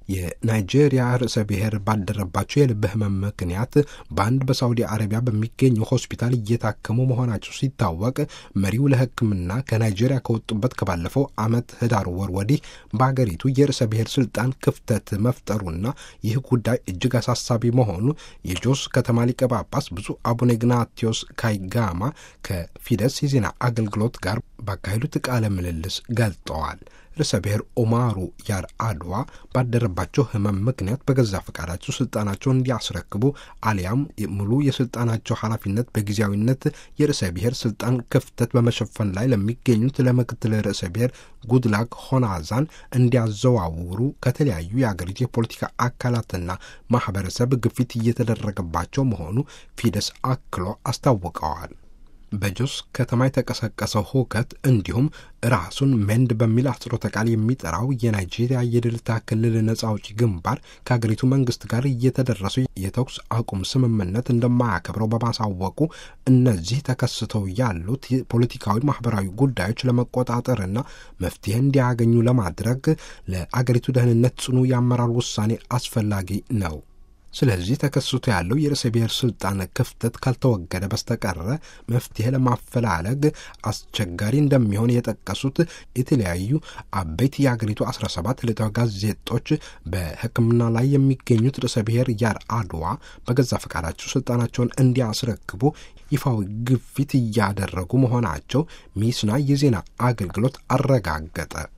የናይጄሪያ ርዕሰ ብሔር ባደረባቸው የልብ ህመም ምክንያት በአንድ በሳውዲ አረቢያ በሚገኘው ሆስፒታል እየታከሙ መሆናቸው ሲታወቅ መሪው ለሕክምና ከናይጄሪያ ከወጡበት ከባለፈው ዓመት ህዳር ወር ወዲህ በአገሪቱ የርዕሰ ብሔር ስልጣን ክፍተት መፍጠሩና ይህ ጉዳይ እጅግ አሳሳቢ መሆኑ የጆስ ከተማ ሊቀ ጳጳስ ብፁዕ አቡነ ኢግናቲዮስ ካይጋማ ከፊደስ የዜና አገልግሎት ጋር ባካሄዱት ቃለ ምልልስ ገልጠዋል። ርዕሰ ብሔር ኦማሩ ያር አድዋ ባደረባቸው ህመም ምክንያት በገዛ ፈቃዳቸው ስልጣናቸውን እንዲያስረክቡ አሊያም ሙሉ የስልጣናቸው ኃላፊነት በጊዜያዊነት የርዕሰ ብሔር ስልጣን ክፍተት በመሸፈን ላይ ለሚገኙት ለምክትል ርዕሰ ብሔር ጉድላክ ሆናዛን እንዲያዘዋውሩ ከተለያዩ የአገሪቱ የፖለቲካ አካላትና ማህበረሰብ ግፊት እየተደረገባቸው መሆኑ ፊደስ አክሎ አስታውቀዋል። በጆስ ከተማ የተቀሰቀሰው ሁከት እንዲሁም ራሱን ሜንድ በሚል አጽሮተ ቃል የሚጠራው የናይጄሪያ የድልታ ክልል ነጻ አውጪ ግንባር ከሀገሪቱ መንግስት ጋር እየተደረሱ የተኩስ አቁም ስምምነት እንደማያከብረው በማሳወቁ እነዚህ ተከስተው ያሉት ፖለቲካዊ፣ ማህበራዊ ጉዳዮች ለመቆጣጠርና መፍትሄ እንዲያገኙ ለማድረግ ለአገሪቱ ደህንነት ጽኑ የአመራር ውሳኔ አስፈላጊ ነው። ስለዚህ ተከስቶ ያለው የርዕሰ ብሔር ስልጣን ክፍተት ካልተወገደ በስተቀረ መፍትሄ ለማፈላለግ አስቸጋሪ እንደሚሆን የጠቀሱት የተለያዩ አበይት የአገሪቱ 17 ዕለታዊ ጋዜጦች በሕክምና ላይ የሚገኙት ርዕሰ ብሔር ያር አድዋ በገዛ ፈቃዳቸው ስልጣናቸውን እንዲያስረክቡ ይፋዊ ግፊት እያደረጉ መሆናቸው ሚስና የዜና አገልግሎት አረጋገጠ።